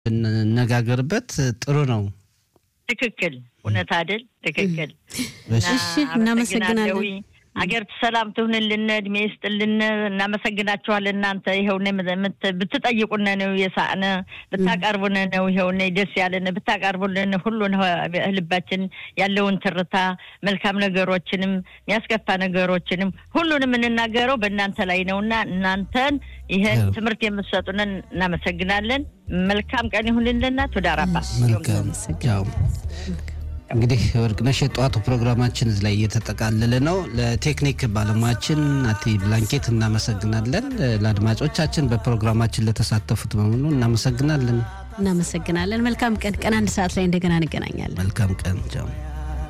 ብንነጋገርበት ጥሩ ነው። ትክክል፣ እውነት አይደል? ትክክል። እሺ፣ እናመሰግናለን። አገር ሰላም ትሁንልን፣ እድሜ ይስጥልን። እናመሰግናችኋለን። እናንተ ይኸውነ ብትጠይቁነ ነው የሳቅነ ብታቀርቡነ ነው ይኸውነ ደስ ያለን ብታቀርቡልን ሁሉን ልባችን ያለውን ትርታ መልካም ነገሮችንም የሚያስከፋ ነገሮችንም ሁሉንም የምንናገረው በእናንተ ላይ ነውና እናንተን ይህን ትምህርት የምትሰጡንን እናመሰግናለን። መልካም ቀን ይሁንልና ቱዳራባ መልካም ያው እንግዲህ ወርቅነሽ የጠዋቱ ፕሮግራማችን እዚህ ላይ እየተጠቃለለ ነው። ለቴክኒክ ባለሙያችን አቲ ብላንኬት እናመሰግናለን። ለአድማጮቻችን በፕሮግራማችን ለተሳተፉት በሙሉ እናመሰግናለን። እናመሰግናለን። መልካም ቀን። ቀን አንድ ሰዓት ላይ እንደገና እንገናኛለን። መልካም ቀን ጃው